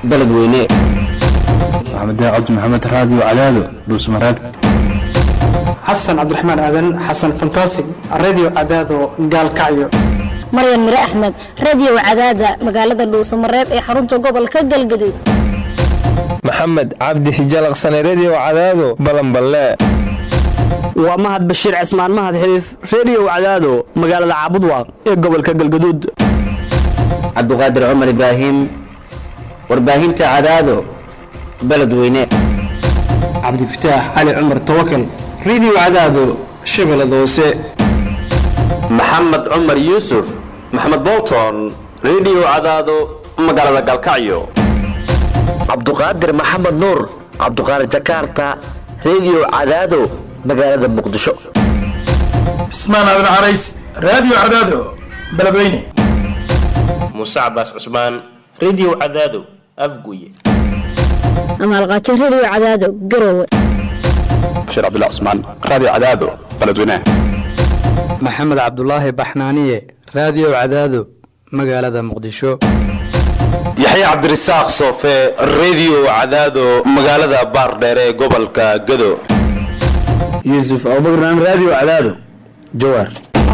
beledweyne maxamed cabdi maxamed raadiyo cadaado dhuusmareeb xasan cabdiraxmaan aadan xasan fantasig radio cadaado gaalkacyo maryan mire axmed radio cadaada magaalada dhuusamareeb ee xarunta gobolka galgaduud maxamed cabdi hijalaqsane redio cadaado balanballe waa mahad bashiir cismaan mahad xiliif redio cadaado magaalada caabudwaaq ee gobolka galgaduud cabduqaadir cumar ibraahim warbaahinta cadaado beledweyne cabdifataax cali cumar tawakal radio cadaado shabeellada hoose maxamed cumar yuusuf maxamed bolton redio cadaado magaalada galkacyo cabduqaadir maxamed nuur cabduqaadir jakarta redio cadaado magaalada muqdisho cismaan aadan carays radio cadaado beledweyne muuse cabaas cusmaan redio cadaado afguye amaalqaajo radio cadaado garowe bashiir cabdullah cusmaan radio cadaado beledweyne maxamed cabdulaahi baxnaaniye radio cadaado magaalada muqdisho yaxye cabdirasaaq soofe redio cadaado magaalada baardheer ee gobolka gado yuusuf abubakran radio cadaado jawaar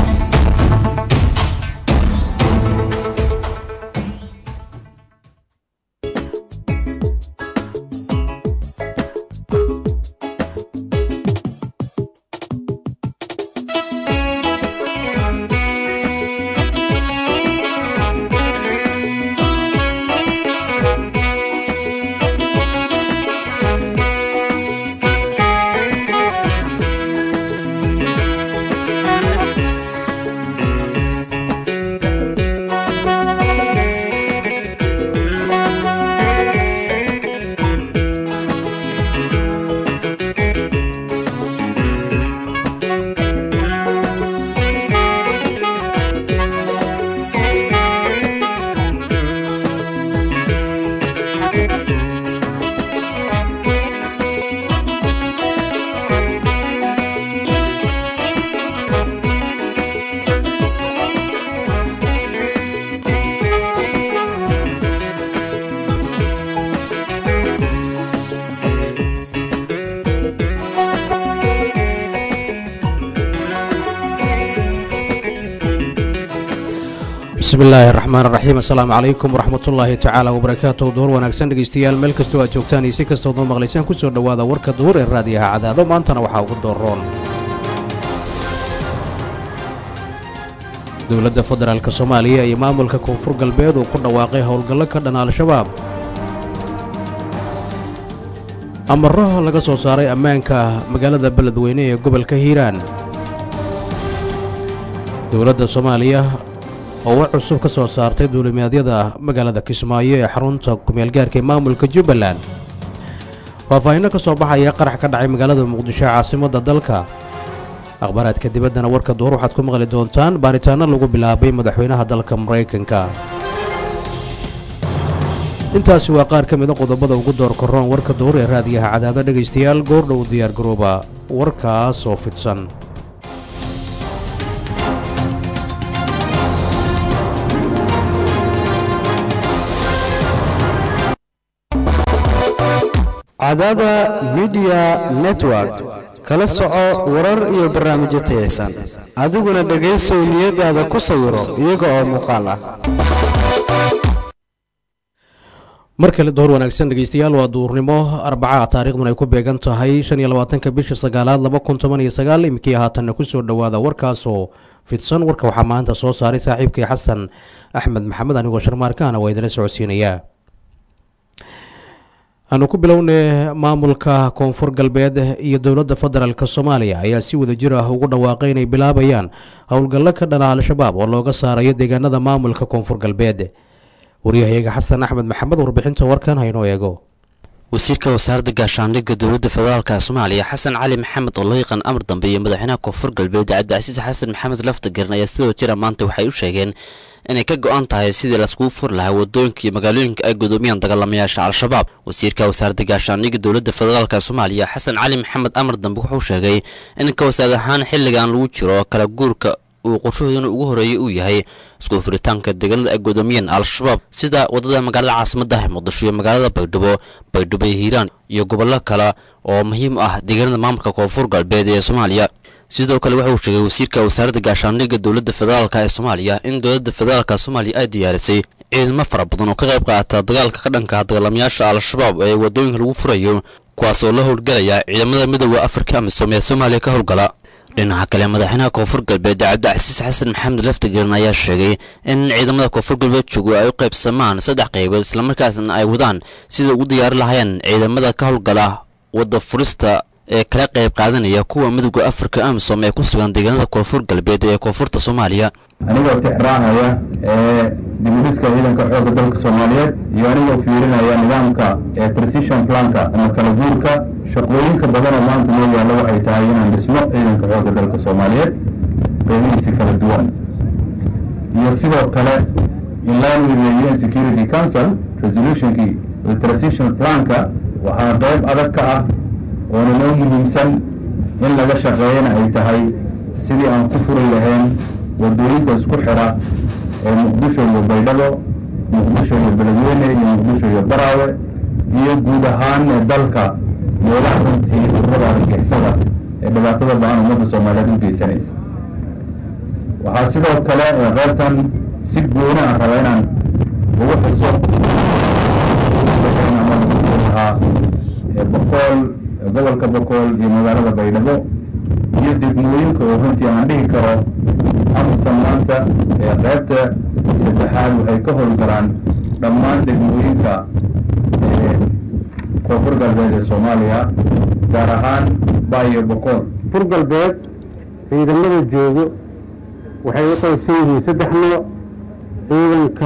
bismillaahi raxmaan raxiim assalaamu calaykum waraxmatullaahi tacaala wabarakaatu duhur wanaagsan dhegeystayaal meel kastoo aad joogtaan iyo si kastood noo maqlaysaan kusoo dhowaada warka duhur ee raadiyaha cadaado maantana waxaa ugu dooroon dowladda federaalk soomaaliya iyo maamulka koonfur galbeed uu ku dhawaaqay howlgallo ka dhan al-shabaab amaro laga soo saaray ammaanka magaalada beledweyne ee gobolka hiiraan dowladda soomaaliya oo war cusub ka soo saartay duulimaadyada magaalada kismaayo ee xarunta kumeelgaarka ee maamulka jubbaland faahfaahinno ka soo baxaya qarax ka dhacay magaalada muqdisho caasimadda dalka akhbaaraadka dibaddana warka duhur waxaad ku maqli doontaan baaritaanno lagu bilaabay madaxweynaha dalka maraykanka intaasi waa qaar ka mida qodobada ugu door koroon warka duhur ee raadiyaha cadaado dhegaystayaal goordhow diyaargarooba warkaas oo fidsan cadaada midiya network kala soco warar iyo barnaamijyo tayaysan adiguna dhegaysow niyadaada ku sawiro iyaga oo muuqaal ah mar kale duhur wanaagsan dhegeystayaal waa duurnimo arbaca taariikhduna ay ku beegan tahay shan iyo labaatanka bisha sagaalaad laba kun toban iyo sagaal iminkii haatanna kusoo dhowaada warkaasoo fidsan warka waxaa maanta soo saaray saaxiibkii xasan axmed maxamed anigoo sharmaarkaana waa idinla socodsiinayaa aanu ku bilownay maamulka koonfur galbeed iyo dowladda federaalk soomaaliya ayaa si wada jir ah ugu dhawaaqay inay bilaabayaan howlgallo ka dhana al-shabaab oo looga saarayo deegaanada maamulka koonfur galbeed waryahayaga xasan axmed maxamed warbixinta warkan haynoo eego wasiirka wasaaradda gaashaandhigga dowladda federaalk soomaaliya xasan cali maxamed oo loo yaqaan amar dambe iyo madaxweynaha koonfur galbeed cabdicasiis xasan maxamed laftagerin ayaa sidoo jira maanta waxay u sheegeen inay ka go-an tahay sidii laiskugu furi lahaa wadooyinka iyo magaalooyinka ay gudoomiyaan dagaalamayaasha al-shabaab wasiirka wasaaradda gaashaandhigga dowladda federaalk soomaaliya xasan cali maxamed amar dambe wuxuu sheegay in ka wasaad ahaan xilligan lagu jiro kala guurka uu qorshahoodana ugu horeeyay uu yahay isku furitaanka deegaanada ay gudoomiyeen al-shabaab sida waddada magaalada caasimadda muqdisho iyo magaalada baydhabo baydhabo iyo hiiraan iyo gobollo kale oo muhiim ah deegaanada maamulka koonfur galbeed ee soomaaliya sidoo kale waxa uu sheegay wasiirka wasaaradda gaashaandhigga dowladda federaalk ee soomaaliya in dowladda federaalka soomaaliya ay diyaarisay ciidamo fara badan oo ka qayb qaata dagaalka ka dhanka dagaalamayaasha al-shabaab ee waddooyinka lagu furayo kuwaas oo la howlgelaya ciidamada midooda afrika amisom ee soomaaliya ka howlgala dhinaca kale madaxweynaha koonfur galbeed cabdicasiis xasan maxamed laftigaran ayaa sheegay in ciidamada koonfur galbeed joogo ay u qaybsamaan saddex qaybood islamarkaasna ay wadaan sida ugu diyaari lahaayeen ciidamada ka howlgala wadda furista ee kala qayb qaadanaya kuwa midooda afrika amisom ee ku sugan deegaanada koonfur galbeed ee koonfurta soomaaliya anigoo tixraacaya ee dibudhiska ciidanka xoogga dalka soomaaliyeed iyo anigoo fiirinaya nidaamka ee transition planka ama kala guurka shaqooyinka badan oo maanta noo yaalla waxay tahay inaan dhisno ciidanka xoogga dalka soomaaliyeed qeybihiisi kala duwan iyo sidoo kale in line with the UN Security Council resolutionkii transition planka waxaa qayb adag ka ah oona noo muhiimsan in laga shaqeeyana ay tahay sidii aan ku furi lahayn wadooyinka isku xira ee muqdisho iyo baydhabo muqdisho iyo beledweyne iyo muqdisho iyo baraawe iyo guud ahaan dalka meelaha runtii ururada argagixisada ee dhibaatada ba-an ummadda soomaaliyeed u geysanaysa waxaa sidoo kale qaybtan si gooni aan raba inaan ugu xuso ahaa boqool gobolka boqool iyo magaalada baydhabo iyo degmooyinka oo runtii aan dhihi karo amsan maanta ee qaybta saddexaad waxay ka howlgalaan dhammaan degmooyinka koonfur galbeed ee soomaaliya gaar ahaan baayo boqool koonfur galbeed ciidamada joogo waxay u qaybsan yihiin saddex nooc ciidanka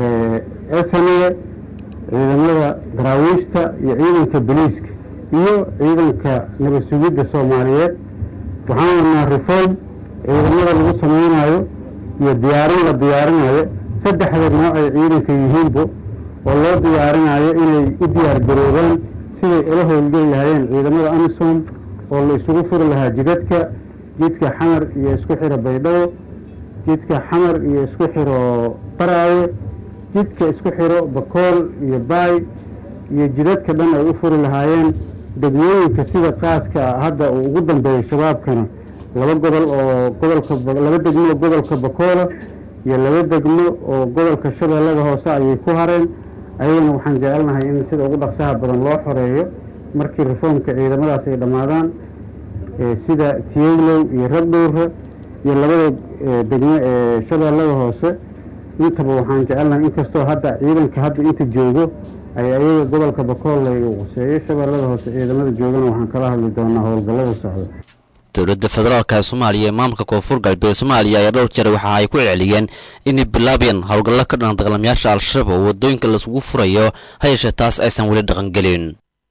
esaniye ciidamada daraawiishta iyo ciidanka boliiska iyo ciidanka nabad sugidda soomaaliyeed waxaan wadnaa reform ciidamada lagu samaynayo iyo diyaarin la diyaarinayo saddexda nooc ay ciidanka yihiinba oo loo diyaarinayo inay u diyaar garoobaan siday ula howlgeli lahaayeen ciidamada amisom oo la isugu furi lahaa jidadka jidka xamar iyo isku xiro baydhabo jidka xamar iyo isku xiro baraawe jidka isku xiro bakool iyo baay iyo jidadka dhan ay u furi lahaayeen degmooyinka sida qaaska hadda uu ugu dambeeyo shabaabkana laba gobol oo gobolka laba degmo oo gobolka bakoola iyo laba degmo oo gobolka shabeellada hoose ayay ku hareen ayagana waxaan jecelnahay in sida ugu dhaqsaha badan loo xoreeyo markii reformka ciidamadaas ay dhammaadaan sida tiyeglow iyo rabdhowra iyo labada degmo ee shabeellada hoose intaba waxaan jecelnahay inkastoo hadda ciidanka hadda inta joogo ay ayaga gobolka bakoolay uu quseeyo shabeellada hoose ciidamada joogana waxaan kala hadli doonaa howlgallada socda dowladda federaalk ee soomaaliya ee maamulka koonfur galbeed soomaaliya ayaa dhowr jeer waxa ay ku celceliyeen inay bilaabayaan howlgallo ka dhan dagaalamayaasha al-shabaab oo waddooyinka laisugu furayo ha yeeshee taas aysan weli dhaqangelin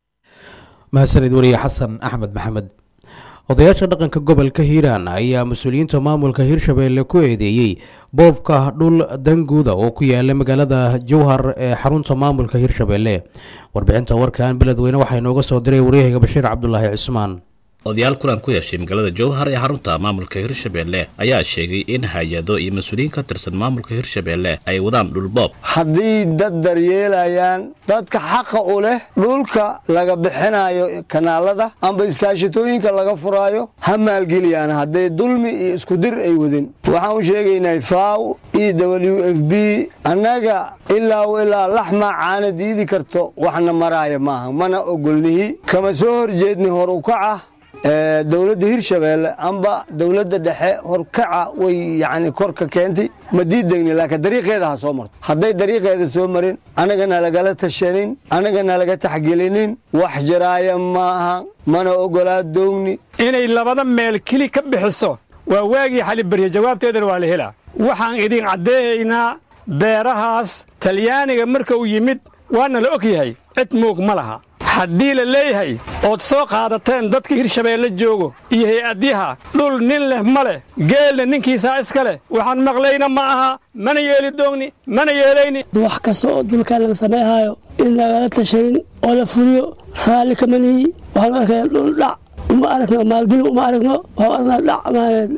mahadsanid wariye xasan axmed maxamed odayaasha dhaqanka gobolka hiiraan ayaa mas-uuliyiinta maamulka hirshabeelle ku eedeeyey boobka dhul danguuda oo ku yaala magaalada jowhar ee xarunta maamulka hirshabeelle warbixinta warkan beledweyne waxaa inooga soo diray waryahayga bashiir cabdulaahi cismaan odayaal kulan ku yeeshay magaalada jowhar ee xarunta maamulka hirshabeelle ayaa sheegay in hay-ado iyo mas-uuliyiin ka tirsan maamulka hirshabeelle ay wadaan dhulboob haddii dad daryeelayaan dadka xaqa u leh dhulka laga bixinayo kanaalada amba iskaashitooyinka laga furaayo ha maalgeliyaan hadday dulmi iyo iskudir ay wadin waxaan u sheegaynaa faw e w f b annaga ilaa ilaa laxmaa caana diidi karto waxna maraaya maaha mana ogolnihi kama soo horjeedni hor u kaca dowladda hirshabeelle amba dowladda dhexe horkaca way yani korka keentay ma diidegni laakiin dariiqeeda ha soo marto hadday dariiqeeda soo marin annagana lagala tashanin annagana laga taxgelinin wax jiraaya maaha mana ogolaa doogni inay labada meel keli ka bixiso waa waagii xalibarya jawaabteedana waa la helaa waxaan idin caddeeyaynaa beerahaas talyaaniga marka uu yimid waana la og yahay cid muug ma laha haddii la leeyahay ood soo qaadateen dadka hirshabeelle joogo iyo hay-adyaha dhul nin leh ma leh geelna ninkiisaa iska leh waxaan maqlayna ma aha mana yeeli doogni mana yeelayni wax kasta oo dulkaan laga samayhaayo in lagala tashanin oo la fuliyo raalli kama nihi waxaanu arkaya dhul dhac uma aragno maalgeli uma aragno waxaan aragnaa dhac maaneed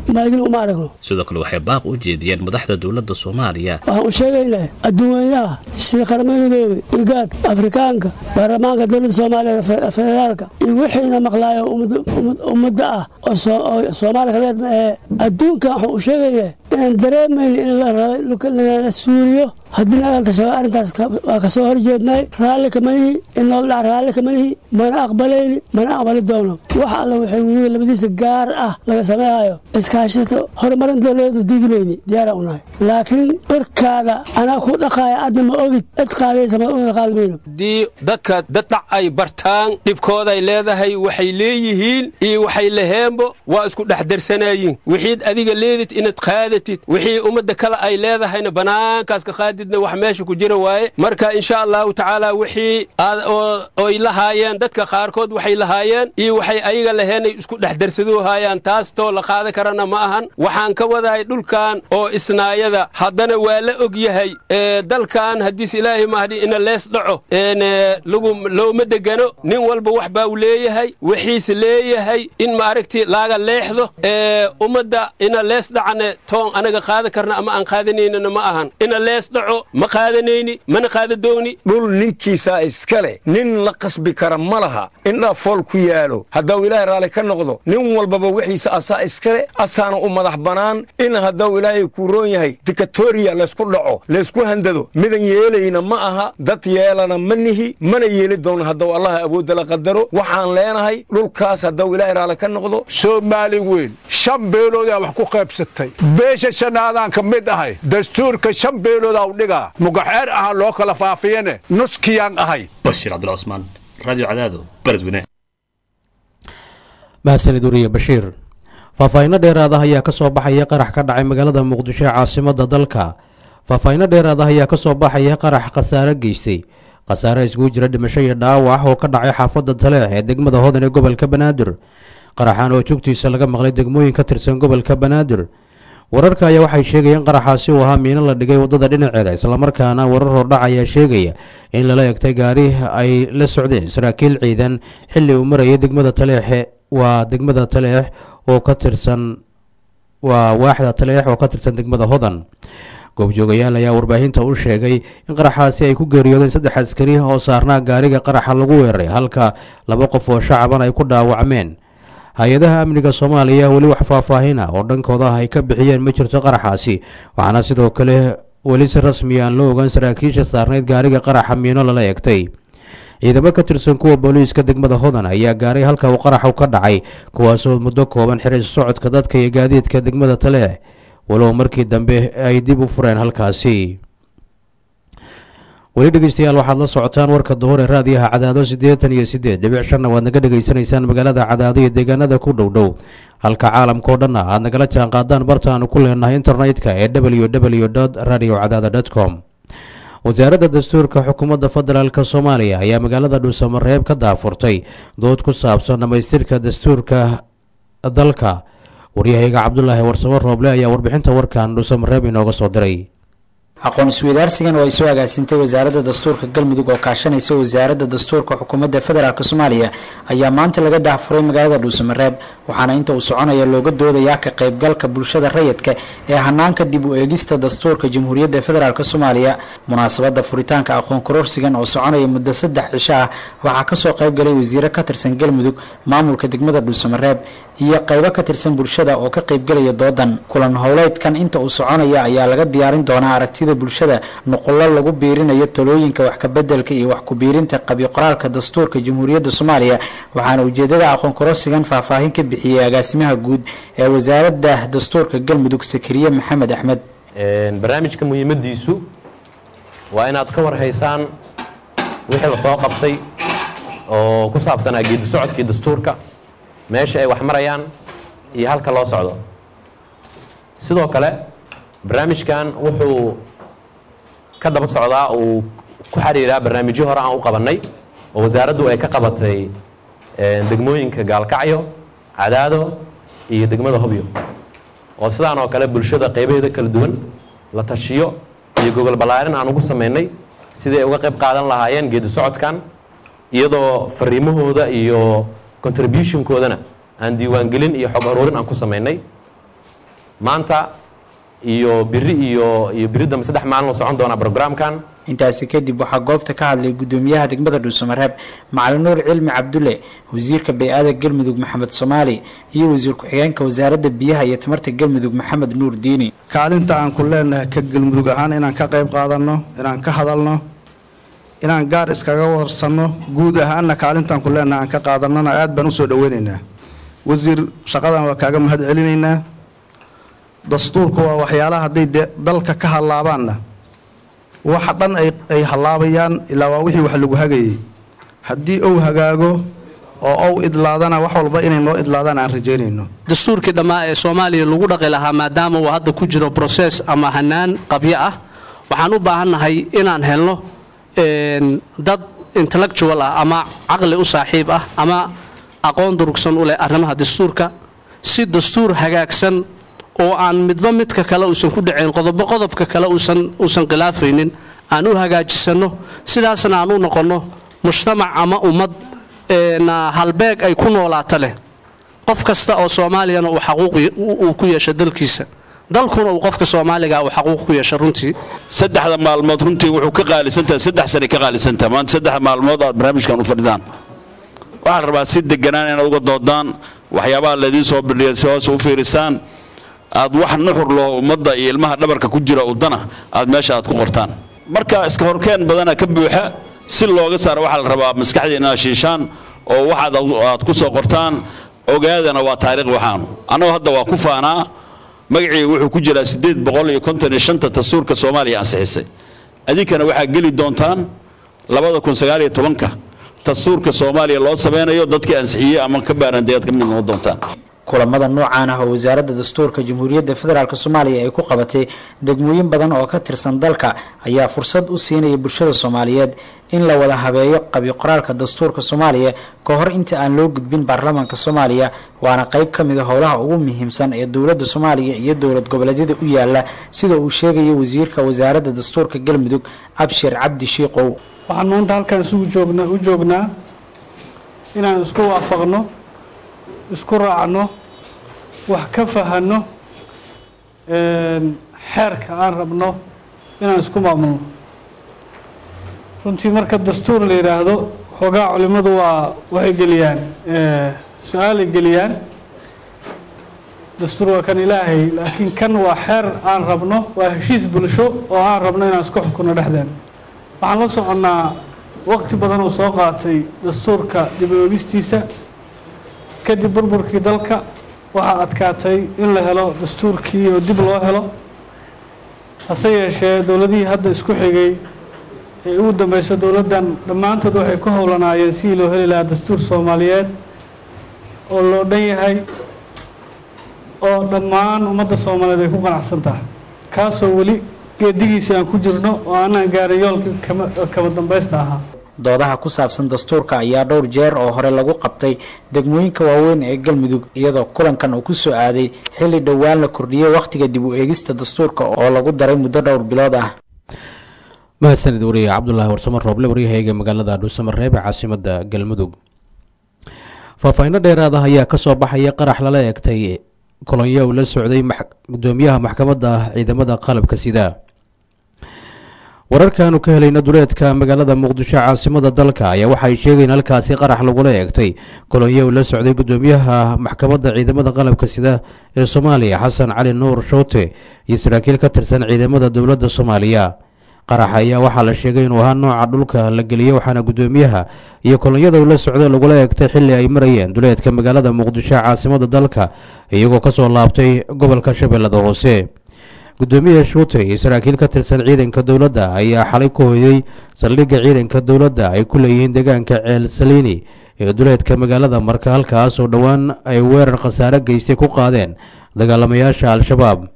maalgelin uma aragno sidoo kale waxay baaq u jeediyeen madaxda dowladda soomaaliya waxaan u sheegaynaa adduunweynaha sida qaramada midoobay igaad afrikaanka baarlamaanka dowladda soomaaliya fe- federaalka iyo wixiina maqlaayo ummad- ummad- ummadda ah oo soo- oo soomaaliya ka reer ee adduunka waxaan u sheegaynaa inaan dareemayno in la raba dhulka la suuriyo haddii nagalta shabaab arrintaas ka- waa ka soo horjeednay raalli kamanihi in loo dhac raalli kamanihi mana aqbalayni mana aqbali doono wax alla waxay webiga labadiisa gaar ah laga sameehayo iskaashata horumarin dowladeedu diidi mayni diyaaraan u nahay laakiin dhirkaada anaa ku dhaqaaya adna ma ogid cid qaadaysa ma uga qaadi mayno haddii dadka dadhac ay bartaan dhibkooday leedahay waxay leeyihiin iyo waxay laheenbo waa isku dhex darsanayiin wixiid adiga leedid inaad qaadatid wixii ummadda kale ay leedahayna banaankaas ka qaadidna wax meesha ku jira waaye marka insha allahu tacaala wixii aad oo oy lahaayeen dadka qaarkood waxay lahaayeen iyo waxay ayaga laheenay isku dhex darsaduu haayaan taas too la qaadan karana ma ahan waxaan ka wadahay dhulkan oo isnaayada haddana waa la og yahay ee dalkan haddiis ilaahay mahdi ina lees dhaco een ee, lagu looma degano nin walba wax baa u leeyahay wixiis leeyahay in maaragti laaga leexdo ee ummadda ina lees dhacane toon anaga qaadan karna ama aan qaadanaynana ma ahan ina lees dhaco ma qaadanayni mana qaada dooni dhul ninkiisaa iskale nin la qasbi kara ma laha indhaa fool ku yaalo haddau ilaahay raalli ka noqdo nin walbaba wixiisa asaa iskale asaana u madax bannaan in haddau ilaahay kuu roon yahay dikatoriya laysku dhaco laysku handado midan yeelayna ma aha dad yeelana ma nihi mana yeeli doono haddau allaha awoodda la qadaro waxaan leenahay dhulkaas haddau ilaahay raalli ka noqdo soomaali weyn shan beeloodaa wax ku qaybsatay beesha shanaadaan ka mid ahay dastuurka shan beeloodaa u dhigaa mugaxeer aha loo kala faafiyane nuskiyaan ahay bashir cabdullah cusmaan radio cadaado beledweyne mahadsanid wariye bashiir faahfaahinno dheeraad ah ayaa ka soo baxaya qarax ka dhacay magaalada muqdisho ee caasimadda dalka faahfaahinno dheeraad ah ayaa ka soo baxaya qarax khasaare geystay khasaare iskugu jira dhimasho iyo dhaawac oo ka dhacay xaafadda taleex ee degmada hodan ee gobolka banaadir qaraxan oo joogtiisa laga maqlay degmooyin ka tirsan gobolka banaadir wararka ayaa waxay sheegayeen qaraxaasi uu ahaa miino la dhigay waddada dhinaceeda islamarkaana warar hordhac ayaa sheegaya in lala egtay gaari ay la socdeen saraakiil ciidan xilli uu marayay degmada taleexe waa degmada taleex oo ka tirsan waa waaxda taleex oo ka tirsan degmada hodan goobjoogayaal ayaa warbaahinta u sheegay in qaraxaasi ay ku geeriyoodeen saddex askari oo saarnaa gaariga qaraxa lagu weeraray halka laba qof oo shacaban ay ku dhaawacmeen hay-adaha amniga soomaaliya weli wax faahfaahin ah oo dhankooda ah ay ka bixiyeen ma jirto qaraxaasi waxaana sidoo kale weli si rasmi aan loo ogaan saraakiisha saarnayd gaariga qaraxa miino lala egtay ciidamo ka tirsan kuwa booliiska degmada hodan ayaa gaaray halka uu qaraxu ka dhacay kuwaasoo muddo kooban xiray socodka dadka iyo gaadiidka degmada taleex walow markii dambe ay dib u fureen halkaasi weli dhegeystayaal waxaad la socotaan warka duhur ee raadiyaha cadaado siddeetan iyo siddeed dhibic shanna waad naga dhegaysanaysaan magaalada cadaado iyo deegaanada ku dhow dhow halka caalamkao dhanna aad nagala jaan qaadaan bartaanu ku leenahay internetka ee w w radio cadaada com wasaaradda dastuurka xukuumadda federaalk soomaaliya ayaa magaalada dhuusamareeb ka daafurtay dood ku saabsan dhammaystirka dastuurka dalka waryahayga cabdulaahi warsamo rooble ayaa warbixinta warkan dhuusamareeb inooga soo diray aqoon isweydaarsigan oo ay soo agaasintay wasaaradda dastuurka galmudug oo kaashanaysa wasaaradda dastuurka xukuumadda federaalk soomaaliya ayaa maanta laga daahfuray magaalada dhuusamareeb waxaana inta uu soconaya looga doodayaa ka qaybgalka bulshada rayidka ee hanaanka dib u eegista dastuurka jamhuuriyadda federaalk soomaaliya munaasabada furitaanka aqoon kororsigan oo soconaya muddo saddex cisho ah waxaa kasoo qaybgalay wasiiro ka tirsan galmudug maamulka degmada dhuusamareeb iyo qaybo ka tirsan bulshada oo ka qaybgalaya doodan kulan howleedkan inta uu soconaya ayaa laga diyaarin doonaa aragtida bulshada nuqullo lagu biirinayo talooyinka wax kabedelka iyo wax ku-biirinta qabyo qoraalka dastuurka jamhuuriyadda soomaaliya waxaana ujeedada aqoon kororsigan faahfaahin ka bixiyey agaasimaha guud ee wasaaradda dastuurka galmudug sakariye maxamed axmed barnaamijka muhiimadiisu waa inaad ka warhaysaan wixii la soo qabtay oo ku saabsanaa geedi socodkii dastuurka meesha ay wax marayaan iyo halka loo socdo sidoo kale barnaamijkan wuxuu ka daba socdaa uu ku xiriiraa barnaamijyo hore aan u qabannay oo wasaaraddu ay ka qabatay degmooyinka gaalkacyo cadaado iyo degmada hobyo oo sidaan oo kale bulshada qaybaheeda kala duwan la tashiyo iyo gogol ballaarin aan ugu samaynay sidii ay uga qayb qaadan lahaayeen geedi socodkan iyadoo fariimahooda iyo contributionkoodana aan diiwaangelin iyo xog aruurin aan ku samaynay maanta iyo biri iyo iyo biri dambe saddex maalin oo socon doonaa programkan intaasi kadib waxaa goobta ka hadlay gudoomiyaha degmada dhuusamareeb macalin nuur cilmi cabdulle wasiirka bay-ada galmudug maxamed soomaali iyo wasiir ku-xigeenka wasaaradda biyaha iyo tamarta galmudug maxamed nuur diini kaalinta aan ku leenahay ka galmudug ahaan inaan ka qayb qaadanno inaan ka hadalno inaan gaar iskaga warsanno guud ahaanna kaalintaan ku leenahay aan ka qaadannona aad baan usoo dhoweynaynaa wasiir shaqadan waa kaaga mahad celinaynaa dastuurku waa waxyaalaha hadday dee dalka ka hallaabaanna waxa dhan ay ay hallaabayaan ilaa waa wixii wax lagu hagayay haddii uu hagaago oo ou idlaadana wax walba inay noo idlaadaan aan rajaynayno dastuurkii dhammaa ee soomaaliya lagu dhaqi lahaa maadaama uu hadda ku jiro broses ama hanaan qabyo ah waxaan u baahannahay inaan helno dad intellectual ah ama caqli u saaxiib ah ama aqoon durugsan u leh arrimaha dastuurka si dastuur hagaagsan oo aan midba midka kale uusan ku dhacayn qodobo qodobka kale uusan uusan khilaafaynin aan u hagaajisanno sidaasna aan u noqonno mujtamac ama ummad na halbeeg ay ku noolaato leh qof kasta oo soomaaliyana uu xaquuq uu ku yeesho dalkiisa dalkuna uu qofka soomaaliga uu xaquuq ku yeesho runtii saddexda maalmood runtii wuxuu ka qaalisantahay saddex sane ka qaalisantahay maanta saddex maalmood aad barnaamijkan u fadhidaan waxaan rabaa si deganaan inaad uga doodaan waxyaabaha laydiin soo bidhiya si hoose u fiirisaan aad wax nuxur loo ummadda iyo ilmaha dhabarka ku jira udana aad meesha aad ku qortaan marka iska horkeen badana ka buuxa si looga saaro waxaa la rabaa maskaxdii inaad shiishaan oo waxaad aad ku soo qortaan ogaadana waa taariikh waxaanu annagoo hadda waa ku faanaa magacii wuxuu ku jiraa siddeed boqol iyo konton iyo shanta dastuurka soomaaliya ansixisay adinkana waxaa geli doontaan labada kun sagaal iyo tobanka dastuurka soomaaliya loo sameynayo dadkii ansixiyey ama ka baarandeead ka mid noqon doontaan kulamada noocaan ah oo wasaaradda dastuurka jamhuuriyadda federaalk soomaaliya ay ku qabatay degmooyin badan oo ka tirsan dalka ayaa fursad u siinaya bulshada soomaaliyeed in la wada habeeyo qabyo qoraalka dastuurka soomaaliya ka hor inta aan loo gudbin baarlamaanka soomaaliya waana qayb ka mid a howlaha ugu muhiimsan ee dowladda soomaaliya iyo dowlad goboleedyada u yaala sida uu sheegaya wasiirka wasaaradda dastuurka galmudug abshir cabdi shiiqow waxaan maanta halkan isugu joogna u joognaa inaan isku waafaqno isku raacno wax ka fahanno xeerka aan rabno inaan isku maamulno runtii marka dastuur la yidhaahdo xoogaa culimmadu waa waxay geliyaan su-aalay geliyaan dastuur waa kan ilaahay laakiin kan waa xeer aan rabno waa heshiis bulsho oo aan rabno inaan isku xukunno dhexdeen waxaan la soconnaa waqti badan oo soo qaatay dastuurka dib u eegistiisa kadib burburkii dalka waxaa adkaatay in la helo dastuurkii oo dib loo helo hase yeeshee dowladihii hadda isku xigay ee ugu dambeysa dowladdan dhammaantood waxay ku howlanaayeen sidii loo heli lahaa dastuur soomaaliyeed oo loo dhan yahay oo dhammaan ummadda soomaaliyeed ay ku qanacsan tahay kaasoo weli geedigiisa aan ku jirno oo aanaan gaarin yoolka kama kama dambeysta ahaa doodaha ku saabsan dastuurka ayaa dhowr jeer oo hore lagu qabtay degmooyinka waaweyn ee galmudug iyadoo kulankan uu ku soo aaday xilli dhowaan la kordhiyey wakhtiga dib u eegista dastuurka oo lagu daray muddo dhowr bilood ah mahadsanid wariye cabdulaahi warsamo rooble waryahayga magaalada dhuusamareeb ee caasimada galmudug faahfaahinno dheeraad ah ayaa kasoo baxaya qarax lala eegtay kolonyo uu la socday gudoomiyaha maxkamadda ciidamada qalabka sida wararkaanu ka helayna duleedka magaalada muqdisho caasimada dalka ayaa waxay sheegeen halkaasi qarax lagula eegtay kolonyo uu la socday gudoomiyaha maxkamadda ciidamada qalabka sida ee soomaaliya xasan cali nuur shoote iyo saraakiil ka tirsan ciidamada dowladda soomaaliya qarax ayaa waxaa la sheegay inuu ahaa nooca dhulka la geliyey waxaana gudoomiyaha iyo kolonyada uu la socday lagula eegtay xilli ay marayeen duleedka magaalada muqdisho caasimada dalka iyagoo kasoo laabtay gobolka shabeellada hoose gudoomiyaha shuute iyo saraakiil ka tirsan ciidanka dowladda ayaa xalay ku hoyday saldhigga ciidanka dowladda ay ku leeyihiin deegaanka ceel saliini ee duleedka magaalada marka halkaas oo dhowaan ay weerar khasaare geystay ku qaadeen dagaalamayaasha al-shabaab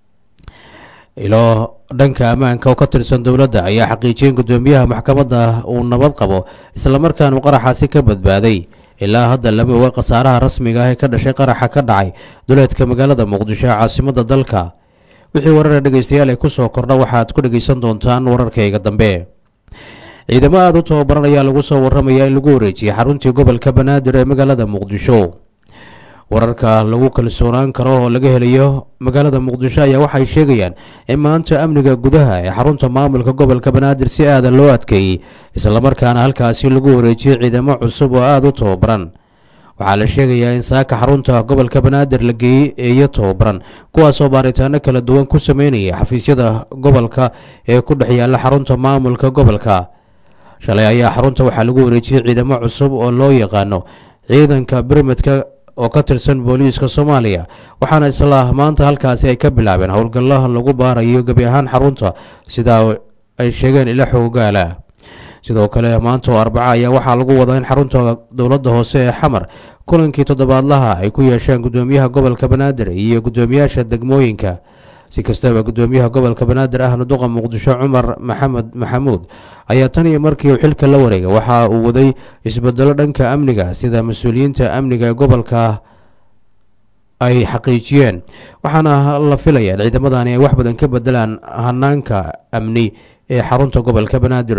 ilo dhanka ammaanka oo ka tirsan dowladda ayaa xaqiijiyeen gudoomiyaha maxkamadda uu nabad qabo islamarkaanu qaraxaasi ka badbaaday ilaa hadda lama oga khasaaraha rasmiga ah ee ka dhashay qaraxa ka dhacay duleedka magaalada muqdisho ee caasimada dalka wixii warara dhegeystayaal ee kusoo kordha waxaad ku dhegeysan doontaan wararkayga dambe ciidamo aada u tababaran ayaa lagu soo waramayaa in lagu wareejiyey xaruntii gobolka banaadir ee magaalada muqdisho wararka lagu kalsoonaan karo oo laga helayo magaalada muqdisho ayaa waxay sheegayaan in maanta amniga gudaha ee xarunta maamulka gobolka banaadir si aadan loo adkeeyey islamarkaana halkaasi lagu wareejiyey ciidamo cusub oo aada u tababaran waxaa la sheegayaa in saaka xarunta gobolka banaadir la geeyey eeyo tababaran kuwaasoo baaritaano kala duwan ku sameynaya xafiisyada gobolka ee ku dhex yaalla xarunta maamulka gobolka shalay ayaa xarunta waxaa lagu wareejiyey ciidamo cusub oo loo yaqaano ciidanka birmidka oo ka tirsan booliiska soomaaliya waxaana isla maanta halkaasi ay ka bilaabeen howlgalla lagu baarayo gebi ahaan xarunta sidaa ay sheegeen ila xoogaala sidoo kale maanta oo arbaca ayaa waxaa lagu wadaa in xarunta dowladda hoose ee xamar kulankii toddobaadlaha ay ku yeesheen gudoomiyaha gobolka banaadir iyo gudoomiyaasha degmooyinka si kastaba gudoomiyaha gobolka banaadir ahna duqa muqdisho cumar maxamed maxamuud ayaa tan iyo markii uu xilka la wareegay waxa uu waday isbedelo dhanka amniga sida mas-uuliyiinta amniga ee gobolka ay xaqiijiyeen waxaana la filaya in ciidamadani ay wax badan ka bedelaan hanaanka amni ee xarunta gobolka banaadir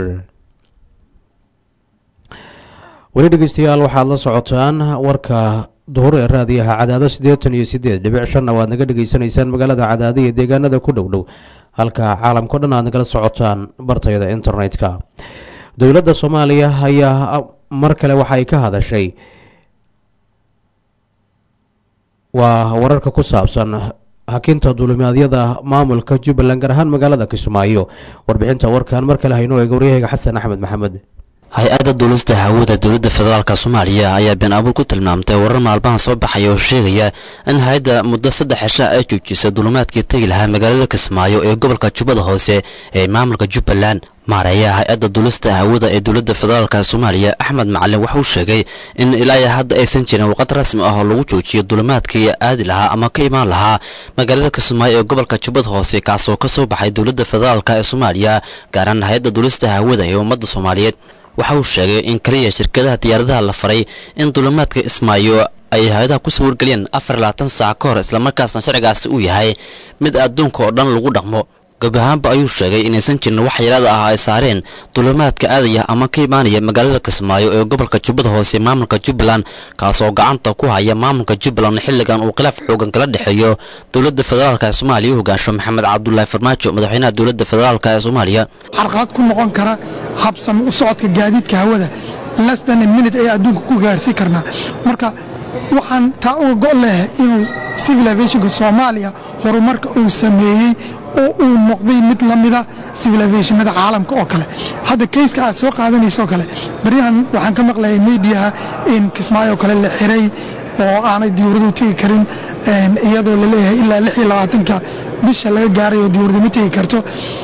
weli dhegeystayaal waxaad la socotaan warka duhur ee raadiyaha cadaado siddeetan iyo siddeed dhibic shanna waad naga dhegeysanaysaan magaalada cadaado iyo deegaanada ku dhow dhow halka caalamkao dhan aad nagala socotaan bartayada internet-ka dowladda soomaaliya ayaa mar kale waxa ay ka hadashay waa wararka ku saabsan hakinta duulimaadyada maamulka jubbaland gaar ahaan magaalada kismaayo warbixinta warkan mar kale haynoo eega waryahayga xasan axmed maxamed hay-adda duulista hawada dowladda federaalka soomaaliya ayaa been abuur ku tilmaamtay warar maalmaha soo baxaya oo sheegaya in hay-adda muddo saddex cisha ay joojisay duulimaadkii tegi lahaa magaalada kismaayo ee gobolka jubbada hoose ee maamulka jubbaland maareeyaha hay-adda duulista hawada ee dowladda federaalka soomaaliya axmed macalin waxauu sheegay in ilaa hadda aysan jirin waqad rasmi ah oo lagu joojiyo duulimaadkii aadi lahaa ama ka imaan lahaa magaalada kismaayo ee gobolka jubbada hoose kaasoo ka soo baxay dowladda federaalk ee soomaaliya gaaraan hay-adda duulista hawada ee ummadda soomaaliyeed waxa uu sheegay in kaliya shirkadaha diyaaradaha la faray in duulimaadka ismaayo ay hay-adaha kusoo wargeliyeen afar labaatan saac ka hor islamarkaasna sharcigaasi uu yahay mid adduunka oo dhan lagu dhaqmo gabi ahaanba ayuu sheegay inaysan jirin wax yaraada ah ay saareen duulimaadka aadaya ama ka imaanaya magaalada kismaayo ee gobolka jubbada hoose maamulka jubbaland kaasoo gacanta ku haya maamulka jubbaland xilligan uu khilaaf xoogan kala dhexeeyo dowladda federaalk ee soomaaliya u hogaansho maxamed cabdulaahi farmaajo madaxweynaha dowladda federaalk ee soomaaliya carqalad ku noqon kara habsami u socodka gaadiidka hawada lesdan minute ee adduunka ku gaarsiin karnaa marka waxaan taa uga go' leh inuu civil aviationka soomaaliya horumarka uu sameeyey oo uu noqday mid la mida civil aviationada caalamka oo kale hadda kayska aad soo qaadanaysoo kale baryahan waxaan ka maqlayay mediaha in kismaayo kale la xiray oo aanay diyuuradu tegi karin iyadoo la leeyahay ilaa lix iyo labaatanka bisha laga gaarayo diyuuradu ma tegi karto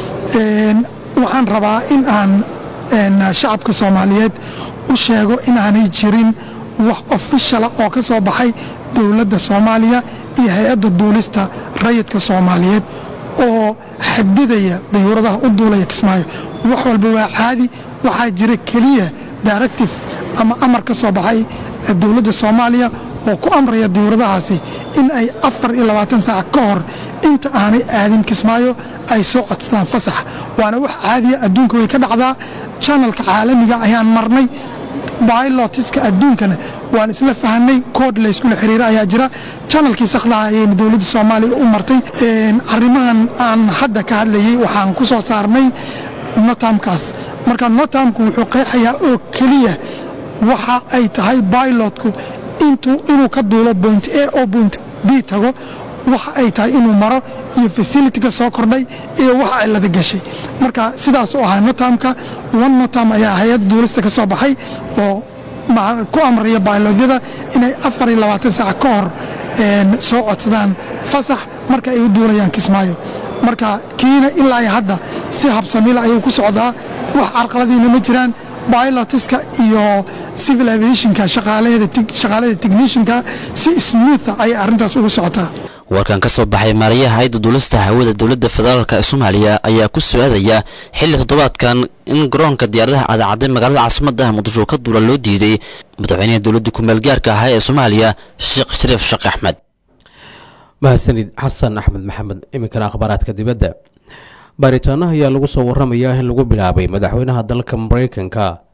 waxaan rabaa in aan shacabka soomaaliyeed u sheego inaanay jirin wax ofishala oo ka soo baxay dowladda soomaaliya iyo hay-adda duulista rayidka soomaaliyeed oo xadidaya dayuuradaha u duulaya kismaayo wax walba waa caadi waxaa jira keliya directive ama amar ka soo baxay dowladda soomaaliya oo ku amraya diyuuradahaasi in ay afar iyo labaatan saac ka hor inta aanay aadin kismaayo ay soo codsadaan fasax waana wax caadiya adduunka way ka dhacdaa janalka caalamiga ayaan marnay bilotiska adduunkana waan isla fahanay kood layskula xiriira ayaa jira janalkii sakhdaha ayayna dowladda soomaaliya u martay arrimahan aan hadda ka hadlayay waxaan ku soo saarnay notamkaas marka notamku wuxuu qeexayaa oo keliya waxa ay tahay bilotku inuu ka duulo point a oo point b tago waxa ay tahay inuu maro iyo facilitiga soo kordhay iyo waxa cilada gashay marka sidaas u ahaa notamka one notam ayaa hay-adda duulista ka soo baxay oo ku amraya bailodyada inay afar iyo labaatan saac ka hor soo codsadaan fasax marka ay u duulayaan kismaayo marka kiina ilaa iyo hadda si habsamila ayuu ku socdaa wax carqaladiina ma jiraan bilotiska iyo civil aviationka shaqaalada technishanka si smootha ayay arrintaas ugu socotaa warkan ka soo baxay maarayaha hay-adda duulista hawada dowladda federaalk ee soomaaliya ayaa ku su-aadaya xilli toddobaadkan in garoonka diyaaradaha cadacadday magaalada caasimadda muqdisho ka duula loo diiday madaxweynaha dowladda ku-meelgaarka ahaa ee soomaaliya sheekh shariif sheekh axmed mahadsanid xasan axmed maxamed iminkana akhbaaraadka dibadda baaritaano ayaa lagu soo waramayaa in lagu bilaabay madaxweynaha dalka mareykanka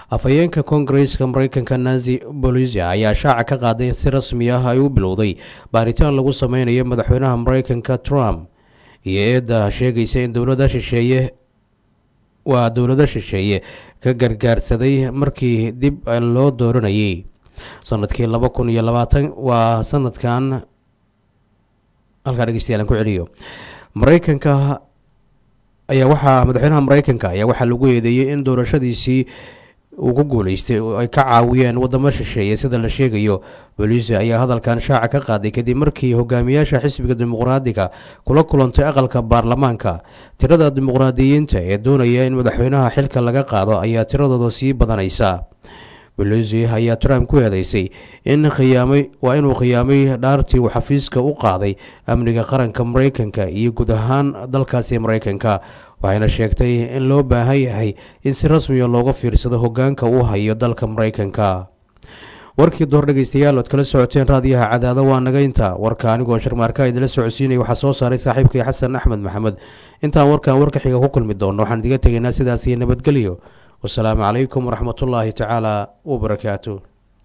afhayeenka koongareeska mareykanka nancy bolisia ayaa shaaca ka qaaday in si rasmi ah ay u bilowday baaritaan lagu sameynayo madaxweynaha mareykanka trump iyo eedda sheegaysa in dowlada shisheeye waa dowlado shisheeye ka gargaarsaday markii dib loo dooranayay sanadkii laba kun iyo labaatan waa sanadkan halkaa dhegeystayaal aan ku celiyo mareykanka ayaa waxaa madaxweynaha mareykanka ayaa waxaa lagu eedeeyey in doorashadiisii uu ku guuleystay oo ay ka caawiyeen wadamo shisheeye sida la sheegayo booliisi ayaa hadalkan shaaca ka qaaday kadib markii hogaamiyaasha xisbiga dimuqraadiga kula kulantay aqalka baarlamaanka tirada dimuqraadiyiinta ee doonaya in madaxweynaha xilka laga qaado ayaa tiradooda sii badanaysa bolosi ayaa trump ku eedeysay in khiyaamay waa inuu khiyaamay dhaartii uu xafiiska u qaaday amniga qaranka mareykanka iyo guud ahaan dalkaasi mareykanka waxayna sheegtay in loo baahan yahay in si rasmiya looga fiirsado hogaanka uu hayo dalka mareykanka warkii door dhegeystayaal ood kala socoteen raadiyaha cadaado waa nagaynta warka anigoo sharmaarka idinla socodsiinaya waxaa soo saaray saaxiibkay xasan axmed maxamed intaan warkan warka xiga ku kulmi doono waxaan idiga tegaynaa sidaas iyo nabadgelyo wasalaamu calaykum waraxmatullaahi tacaala wabarakaatu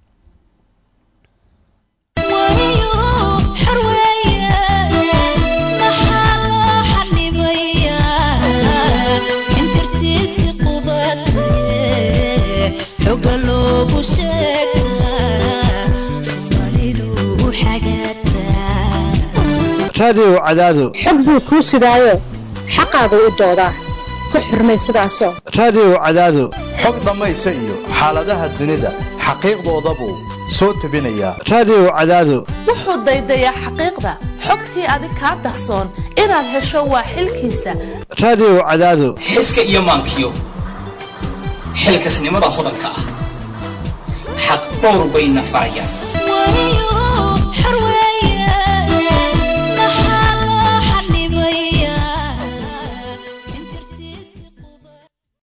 raadiyow cadaado xog buu kuu sidaayo xaqaagu u doodaa ku xurmay sidaasoo raadiyow cadaado xog dhammaysa iyo xaaladaha dunida xaqiiqdooda buu soo tebinayaa raadiyow cadaado wuxuu daydayaa xaqiiqda xogtii adig kaa dahsoon inaad hesho waa xilkiisa raadiyow cadaado xiska iyo maankiyo xilkasnimada hodanka ah xaq dhowr bayna farayaan